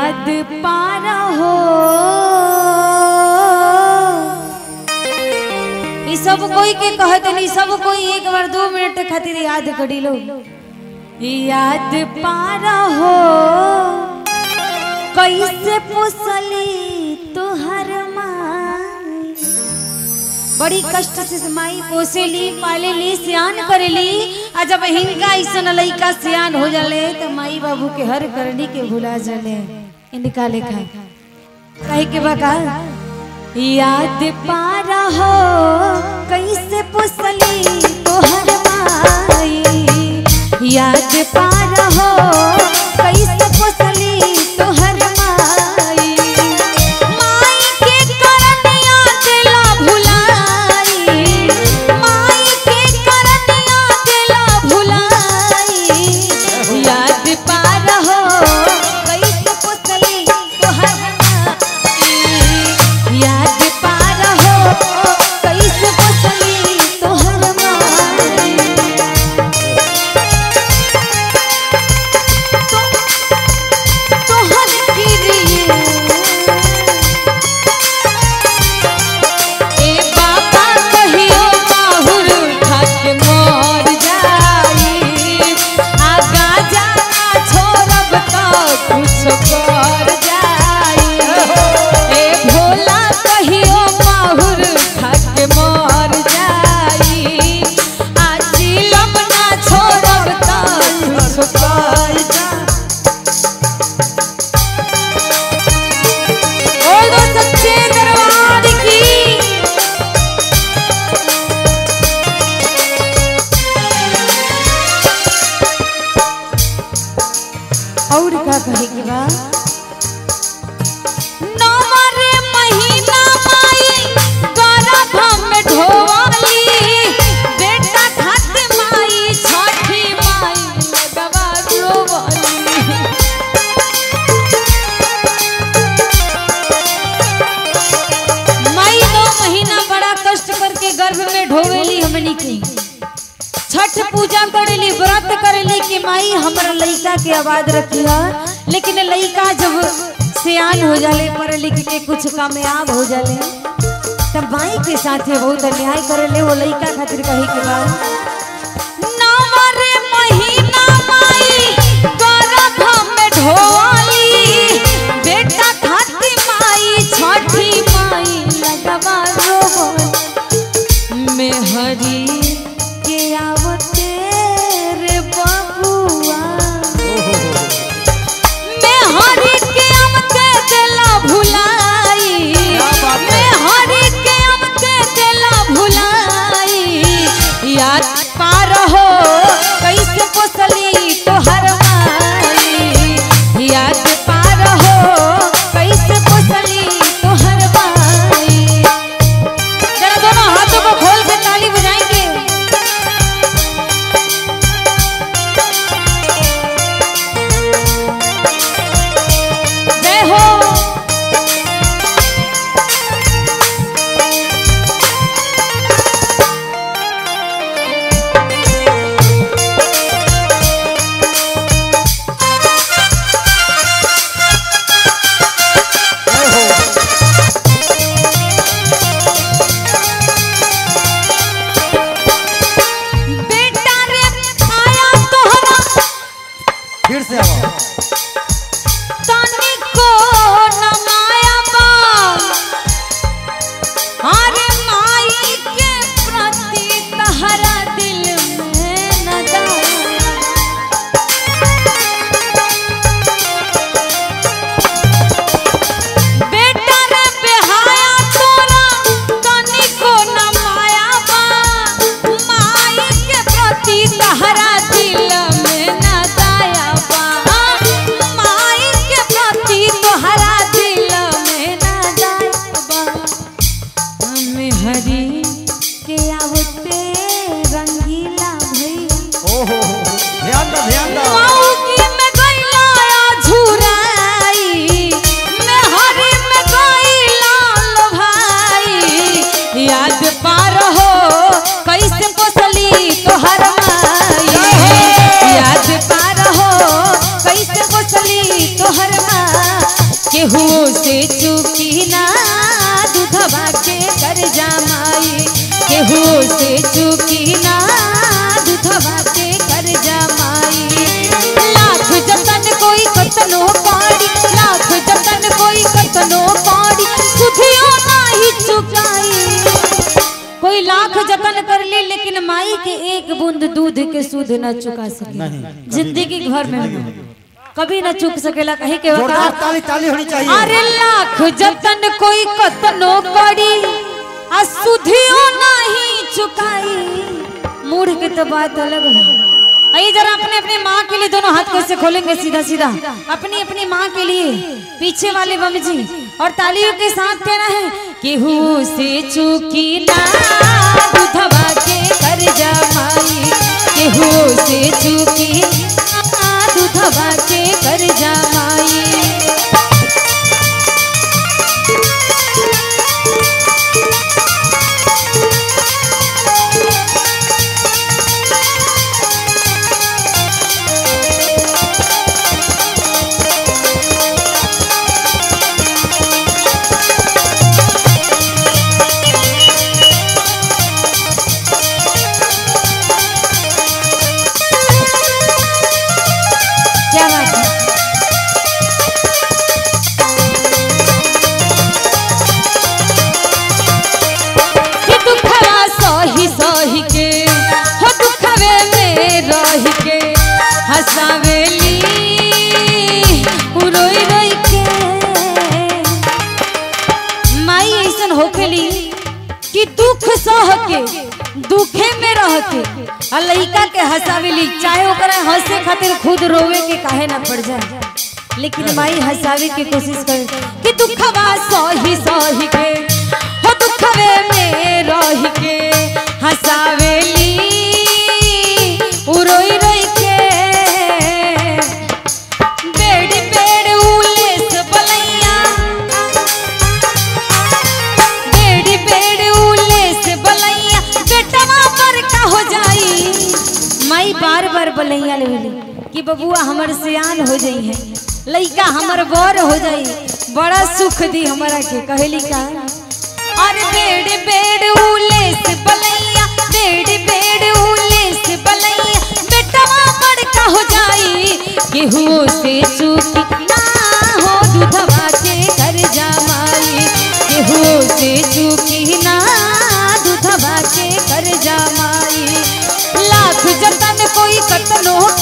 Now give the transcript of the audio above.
याद पारा हो ई सब कोई के कहत नहीं सब कोई एक बार दो मिनट खातिर याद करी लो याद पारा हो कैसे पोसली तुहर माई बड़ी कष्ट से माई पोसेली पालेली सियान करेली आ जब हिंका ऐसन लइका सियान हो जाले तो माई बाबू के हर करनी के भुला जाले इनका लेखा कहे के बका याद पारा हो कैसे पोसली तोहर माई याद पारा हो कैसे पोसली तोहर माई माई के करनिया दिला भुलाई माई के करनिया दिला भुलाई याद पार हो कैसे पोसली तोहर माई याद पार हो कैसे पोसली तोहर माई तोहर किरिए ए बाबा कहियो माहुर खाके मर जाई आगा जाना छोड़ब तो कुछ कर जाई ए भोला कहियो माहुर खाके मर जाई आजी लमना छोड़ब तो कुछ कर जाई और दो सच्चे दरबार की और का कहे के बा नवरे महीना माई गर्भ में ढोवाली बेटा खाते माई छठी माई लगवा रोवाली माई दो महीना बड़ा कष्ट करके गर्भ में ढोवेली हमनी की छठ पूजा करेली व्रत करेली कि माई हमरा लइका के आबाद रखिया लेकिन लइका जब सियान हो जाले पढ़ लिख के कुछ कामयाब हो जाले तब माई के साथे बहुत अन्याय करेले वो लइका खातिर कही के बाद नवरे महीना माई गर्भ में ढोली बेटा खाती माई छठी माई लगवा रोवल मेहरी के आवते रे बबुआ मेहरी के आवते देला भुलाई मेहरी के आवते देला भुलाई याद पार हो कैसे पोसली तोहर माई याद पार हो कैसे पोसली तोहर माई जरा दोनों हाथों को खोल के ताली बजाएंगे जय हो बेटा रे आया तोहरा फिर से आओ तनिको न माया बा अरे माई के प्रति तहरा दिल में न दया बेटा रे बेहाया तोरा तनिको न माया बा माई के प्रति तहरा दिल में न दया बा माई के प्रति तोहरा दिल में न दया बा हमें हरी के आवते रंगीला भैया ओहो ध्यान दो ध्यान दो मौगी में गइला झुराई में हरी में गइला लो भाई याद पार हो कैसे पोसली तोहर माई याद पार हो कैसे पोसली तोहर माई केहू से चूकी ना दूधवा के कर जमाई केहू से चूकी ना दूधवा के कर जमाई लाख जतन कोई कतनो पाड़ी लाख जतन कोई कतनो पाड़ी सुधियो नाही चुकाई कोई लाख जतन कर ले लेकिन माई के एक बूंद दूध के सूद न चुका सके नहीं, कभी जिंदगी घर में कभी न चुक सकेला कहीं के जोरदार वकालत ताली ताली होनी चाहिए अरे लाख जतन कोई कतनो करी आ सुधियो नहीं चुकाई मूढ़ के तो बात अलग है आइए जरा अपने अपने माँ के लिए दोनों हाथ कैसे खोलेंगे सीधा सीधा अपनी अपनी माँ के लिए पीछे वाले बम जी और तालियों के साथ कहना है केहू से चूकी ना दूधवा के कर जमाई केहू से चूकी ना दूधवा के कर जमाई क्या बात है कि दुखवा सही सही के हो दुखवे में रह के हंसावेली रोई रोई के माई ऐसन होखेली कि दुख सह के दुखे में रह के आ लइका के हंसावेली चाहे ओकरा हंसे खातिर खुद रोवे के काहे ना पड़ जाए लेकिन माई हंसावे के कोशिश करे कि दुखवा सही सही के हो दुखवे में रह के हंसावेली उ रोई रोई के बेड़ बेड़ उलेस बलैया बेड़ी बेड़ उलेस बलैया बेटवा पर का हो जाई माई बार बार बलैया लेवली कि बबुआ हमर सियान हो जाई है लइका हमर बर हो जाई बड़ा सुख दी हमरा के कहली का अरे बेड़ बेड़ उलेस बलैया बेड़ बेड़ उलेस बलैया बेटवा बड़का हो जाई केहू से चूकी ना हो दूधवा के कर जमाई केहू से चूकी ना दूधवा के कर जमाई लाख जतन कोई कतनो